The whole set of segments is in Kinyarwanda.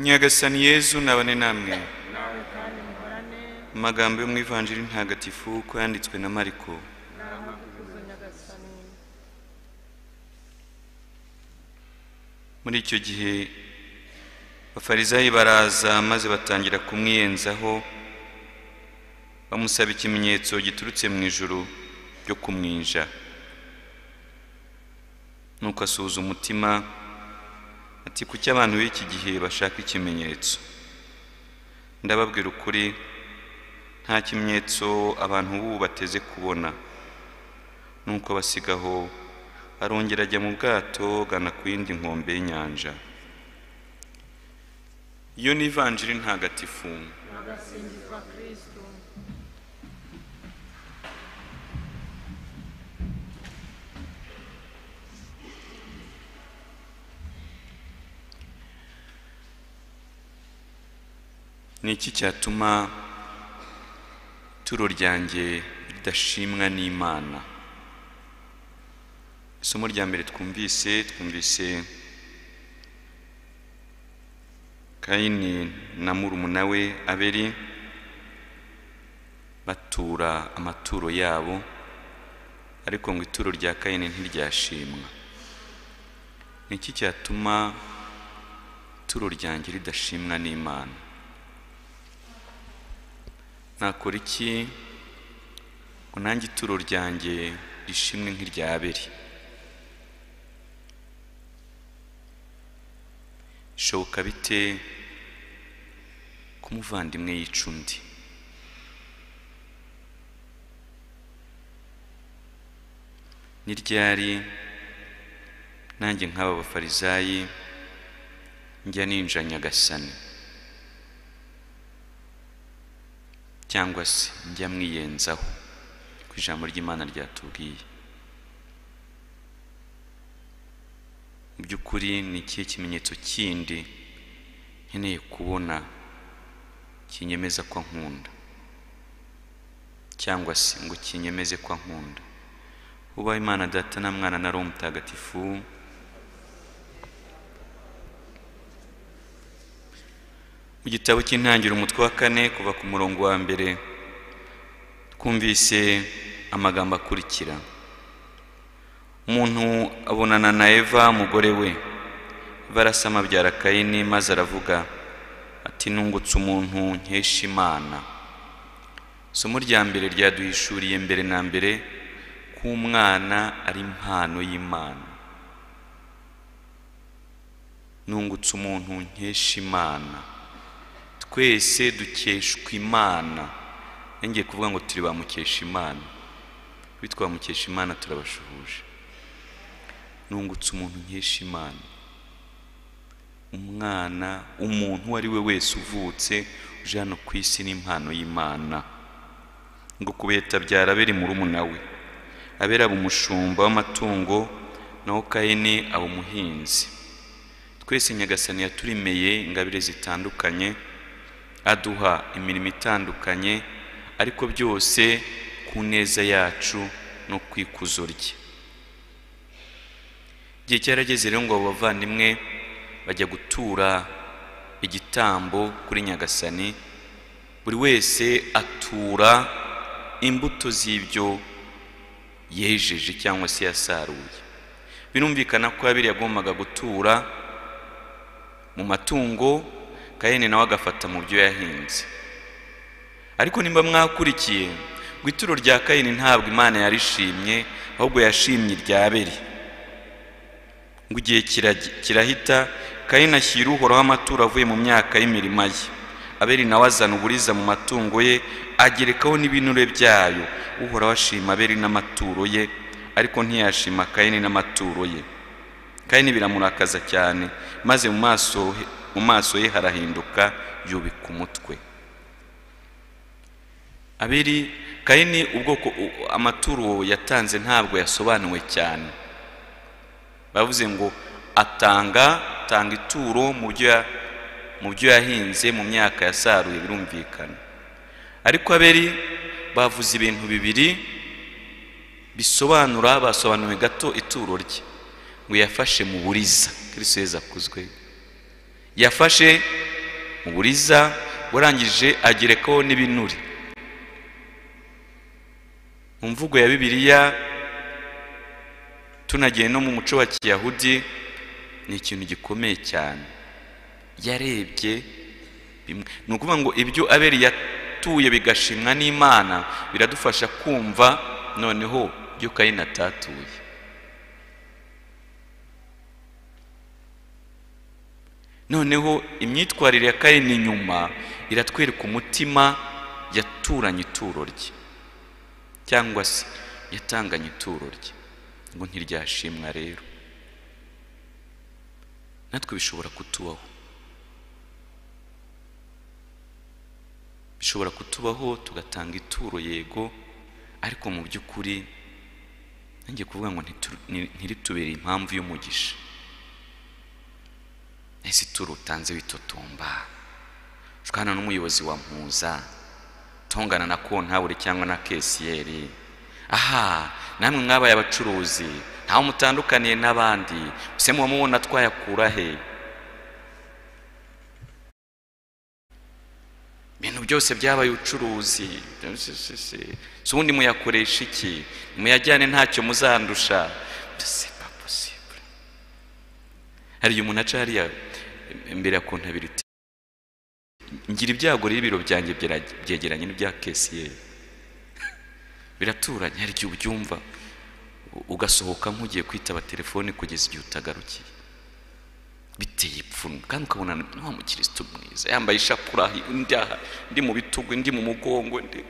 nyagasani yezu nabane namwe amagambo yo mu ivanjiri ntagatifu uko yanditswe na mariko muri icyo gihe abafarisayi baraza maze batangira kumwiyenzaho bamusaba ikimenyetso giturutse mu ijoro ryo kumwinja nuko asuhuza umutima ati kuki abantu b'iki gihe bashaka ikimenyetso ndababwira ukuri nta kimenyetso abantu b'ubu bateze kubona nuko basigaho arongera ajya mu bwato gana ku yindi nkombe y'inyanja iyo ni ivanjiri ntagatifu ni iki cyatuma ituro ryanjye ridashimwa n'imana isomo rya mbere twumvise twumvise kayini na murumuna we aberi batura amaturo yabo ariko ngo ituro rya kayini ntiryashimwa ni iki cyatuma ituro ryanjye ridashimwa n'imana nakora iki ngo nange ituro ryanjye rishimwe nk'irya abiri bishoboka bite ko umuvandimwe yica undi ni ryari nanjye nk'aba bafarisayi njya ninja nyagasani cyangwa se njya mwiyenzaho ku ijambo ry'imana ryatubwiye mu by'ukuri ni ikihe kimenyetso kindi nkeneye kubona kinyemeza ko nkunda cyangwa se ngo kinyemeze ko nkunda uba imana data na mwana na roho mutagatifu mu gitabo cy'intangiriro umutwe wa kane kuva ku murongo wa mbere twumvise amagambo akurikira umuntu abonana na eva umugore we barasama abyara kayini maze aravuga ati nungutse umuntu nkesha imana isomo rya mbere ryaduhishuriye mbere na mbere ko umwana ari impano y'imana nungutse umuntu nkesha imana twese dukeshwa imana yongeye kuvuga ngo turi ba mukesha imana bitwa mukesha imana turabashuhuje nungutse umuntu nkesha imana umwana umuntu uwo ari we wese uvutse uje hano ku isi n'impano y'imana ngo kubeta byara abera murumuna we abera aba umushumba w'amatungo naho kayini aba umuhinzi twese nyagasani yaturemeye ingabire zitandukanye aduha imirimo itandukanye ariko byose ku neza yacu no ku ikuzo rye igihe cyarageze rero ngo abo bavandimwe bajya gutura igitambo kuri nyagasani buri wese atura imbuto z'ibyo yejeje cyangwa se yasaruye birumvikana ko abiri yagombaga gutura mu matungo kayini nawe agafata mu byo yahinze ariko nimba mwakurikiye ngo ituro rya kayini ntabwo imana yarishimye ahubwo yashimye irya aberi ngo igihe kirahita kayini ashyira uhoraho amaturo avuye mu myaka y'imirima ye aberi nawe azana uburiza mu matungo ye agerekaho n'ibinure byayo uhoraho ashima aberi n'amaturo ye ariko ntiyashima kayini n'amaturo ye kayini biramurakaza cyane maze mu maso mu maso ye harahinduka yubika umutwe abiri kayini ubwoko amaturo yatanze ntabwo yasobanuwe cyane bavuze ngo atanga atanga ituro mu byo yahinze mu myaka yasaruye birumvikana ariko aberi bavuze ibintu bibiri bisobanura basobanuwe gato ituro rye ngo yafashe mu buriza kirisiyeza akuzwe yafashe mu buriza warangije agerekaho n'ibinure mu mvugo ya bibiliya tunagiye no mu muco wa kiyahudi ni ikintu gikomeye cyane yarebye bimwe ni ukuvuga ngo ibyo abeli yatuye bigashimwa n'imana biradufasha kumva noneho ibyo kayini atatuye noneho imyitwarire ya kayini nyuma iratwereka umutima yaturanye ituro rye cyangwa se yatanganye ituro rye ngo ntiryashimwa rero natwe bishobora kutubaho bishobora kutubaho tugatanga ituro yego ariko mu by'ukuri nanjye kuvuga ngo ntiritubere impamvu y'umugisha ese ituro utanze witotomba ushobora n'umuyobozi wa mpuza utungana na kontabure cyangwa na kesiyeri aha namwe mwabaye abacuruzi ntawe mutandukaniye n'abandi use muba mubona twayakura he ibintu byose byabaye ubucuruzi si ubundi muyakoresha iki muyajyane ntacyo muzandusha hari igihe umuntu aca hariya imbere ya kontabiriti ngira ibyago rero ibiro byanjye byegeranye n'ibya kesiyeri biraturanye hari igihe ubyumva ugasohoka nk'ugiye kwitaba telefoni kugeza igihe utagarukiye biteye ipfunwe kandi ukabona ni wa mukirisitu mwiza yambaye ishapura undi aha undi mu bitugu undi mu mugongo undi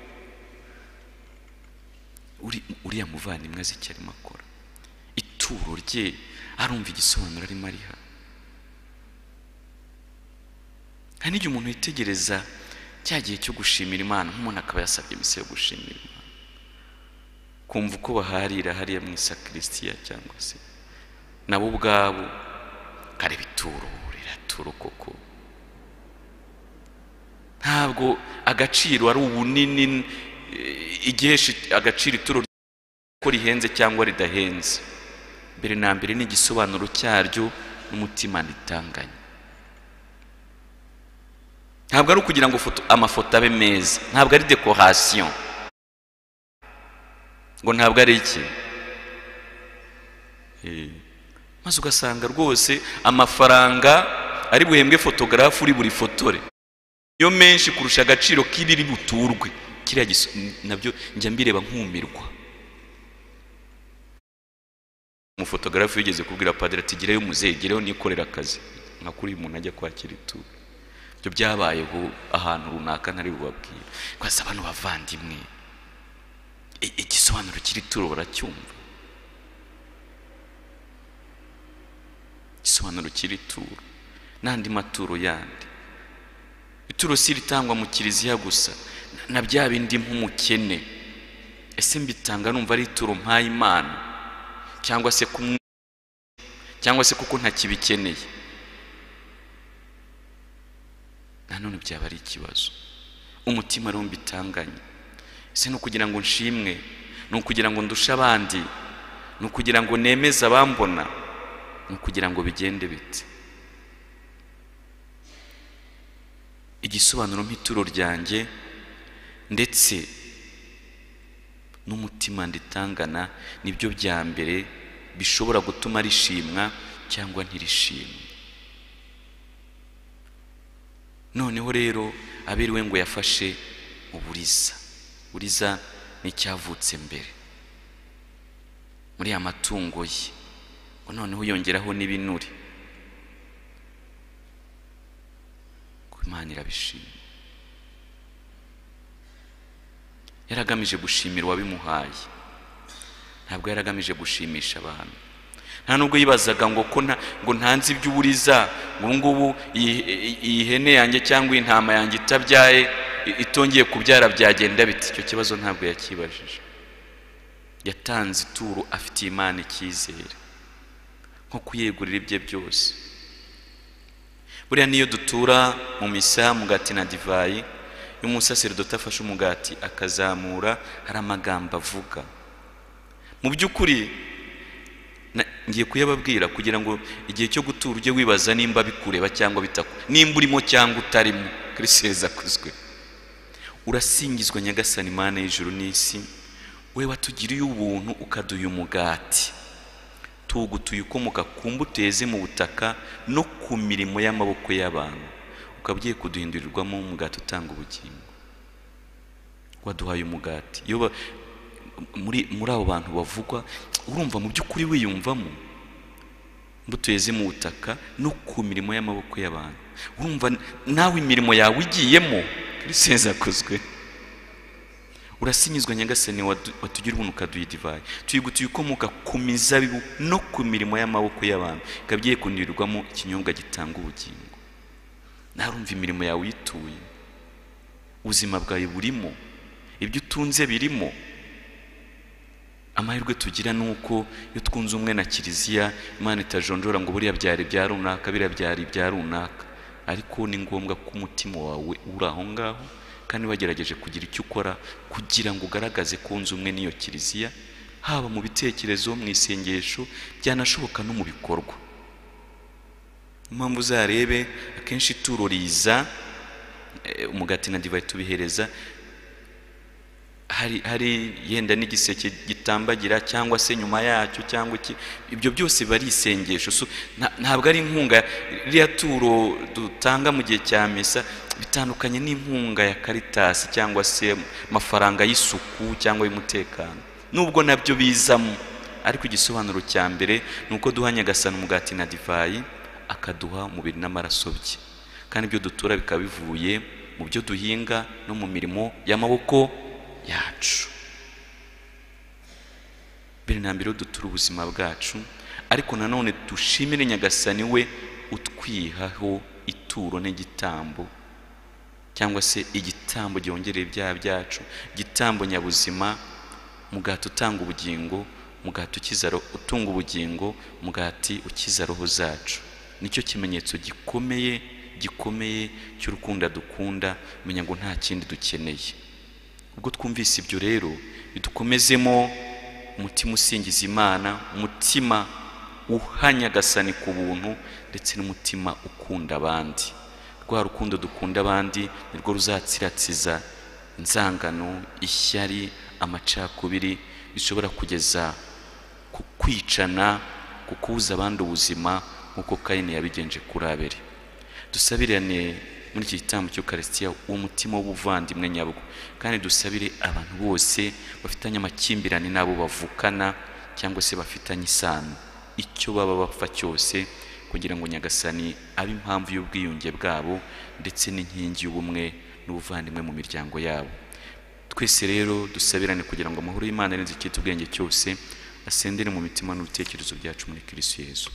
uriya muvandimwe azi icyo arimo akora ituro rye arumva igisobanuro arimo ariha hari n'igihe umuntu yitegereza cya gihe cyo gushimira imana nk'umuntu akaba yasabye misi yo gushimira imana kumva uko baharira hariya mu isakristiya cyangwa se nabo ubwabo kareba ituro riratura koko ntabwo agaciro ari ubunini igihesha agaciro ituro ko rihenze cyangwa ridahenze mbere na mbere n'igisobanuro cyaryo n'umutima ritanganye ntabwo ari ukugira ngo amafoto abe meza ntabwo ari dekorasiyo ngo ntabwo ari iki maze ugasanga rwose amafaranga ari buhembwe fotogarafu uri buri fotore yo menshi kurusha agaciro k'ibiri buturwe kiriya nabyo njya mbireba nkumirwa umufotogarafu yigeze kubwira padiri ati gireyo umuzehe gireyo nikorera akazi nka kuri uyu muntu ajya kwakira ituro ibyo byabayeho ahantu runaka ntari bubabwire rwose bano bavandimwe igisobanuro kiri turo baracyumva igisobanuro kiri turo n'andi maturo yandi ituro si ritangwa mu kiliziya gusa na bya bindi nk'umukene ese mbitanga numva ari ituro mpaye imana cyangwa se kumwe cyangwa se kuko ntakibikeneye nanone byaba ari ikibazo umutima rero mbitanganye ese ni ukugira ngo nshimwe ni ukugira ngo ndushe abandi ni ukugira ngo nemeze abambona ni ukugira ngo bigende bite igisobanuro nk'ituro ryanjye ndetse n'umutima nditangana nibyo bya mbere bishobora gutuma rishimwa cyangwa ntirishimwe noneho rero abiriwe ngo yafashe uburiza uburiza ni icyavutse mbere muri aya matungo ye ngo noneho yongeraho n'ibinure ngo imana irabishima yari agamije gushimira uwabimuhaye ntabwo yari agamije gushimisha abantu nta nubwo yibazaga ngo ko ngo ntanze ibyo uburiza ngo ngubu iyi hene yanjye cyangwa intama yanjye itabyaye itongeye kubyara byagenda biti icyo kibazo ntabwo yakibajije yatanze ituro afitiye imana icyizere nko kuyegurira ibye byose buriya niyo dutura mu misa mugati na divayi iyo umusaseridoti afashe umugati akazamura hari amagambo avuga mu by'ukuri Na- ngiye kuyababwira kugira ngo igihe cyo gutura ujye wibaza nimba bikureba cyangwa bitaku nimba urimo cyangwa utarimo kristo yazakuzwe urasingizwa nyagasani imana y'ijuru n'isi we watugiriye ubuntu ukaduha umugati tugutuye ukomoka ku mbuto yeze mu butaka no ku mirimo y'amaboko y'abantu ukaba ugiye kuduhindurirwamo umugati utanga ubugingo waduhaye umugati iyo ba- muri muri abo bantu bavugwa urumva mu by'ukuri wiyumvamo imbuto yeze mu butaka no ku mirimo y'amaboko y'abantu urumva nawe imirimo yawe igiyemo kristo yazakozwe urasinyizwa nyagasani wadu- watugira ubuntu ukaduha divayi tuyigutuye ukomoka ku mizabibu no ku mirimo y'amaboko y'abantu ikaba igiye kunirwamo ikinyobwa gitanga ubugingo narumva imirimo yawe uyituye ubuzima bwawe burimo ibyo utunze birimo amahirwe tugira ni uko iyo twunze umwe na kiliziya imana itajonjora ngo buriya byari ibya runaka biriya byari ibya runaka ariko ni ngombwa ko umutima wawe uri aho ngaho kandi wagerageje kugira icyo ukora kugira ngo ugaragaze ko wunze umwe n'iyo kiliziya haba mu bitekerezo mu isengesho byanashoboka no mu bikorwa impamvu uzarebe akenshi ituro riza eh, umugati na divayi tubihereza hari hari yenda n'igiseke gitambagira cyangwa se nyuma yacyo cyangwa iki ibyo byose biba ari isengesho So, nta- ntabwo ari inkunga ririya turo dutanga mu gihe cya misa bitandukanye n'inkunga ya karitasi cyangwa se amafaranga y'isuku cyangwa y'umutekano nubwo nabyo bizamo ariko igisobanuro cya mbere ni uko duha nyagasana umugati na divayi akaduha umubiri n'amaraso bye kandi ibyo dutura bikaba bivuye mu byo duhinga no mu mirimo y'amaboko yacu mbere na mbere dutura ubuzima bwacu ariko nanone dushimire nyagasani we utwihaho ituro n'igitambo cyangwa se igitambo gihongerera ibyaha byacu igitambo nyabuzima mugati utanga ubugingo mugati ukiza ro- utunga ubugingo mugati ukiza roho zacu nicyo kimenyetso gikomeye gikomeye cy'urukundo dukunda menya ngo nta kindi dukeneye ubwo twumvise ibyo rero bidukomezemo umutima usingiza imana umutima uhanyagasani ku buntu ndetse n'umutima ukunda abandi rwa rukundo dukunda abandi nirwo ruzatsiratsiza inzangano ishyari amacakubiri bishobora kugeza ku kwicana ku kubuza abandi ubuzima nk'uko kayini yabigenje kuri abeli dusabirane muri iki gitambo cy'ukarisitiya umutima w'ubuvandimwe nyabwo kandi dusabire abantu bose bafitanye amakimbirane n'abo bavukana cyangwa se bafitanye isano icyo baba bapfa cyose kugira ngo nyagasani abe impamvu y'ubwiyunge bwabo ndetse n'inkingi y'ubumwe n'ubuvandimwe mu miryango yabo twese rero dusabirane kugira ngo amahoro y'imana arenze icyitwa ubwenge cyose asendere mu mitima n'ibitekerezo byacu muri kirisiyezu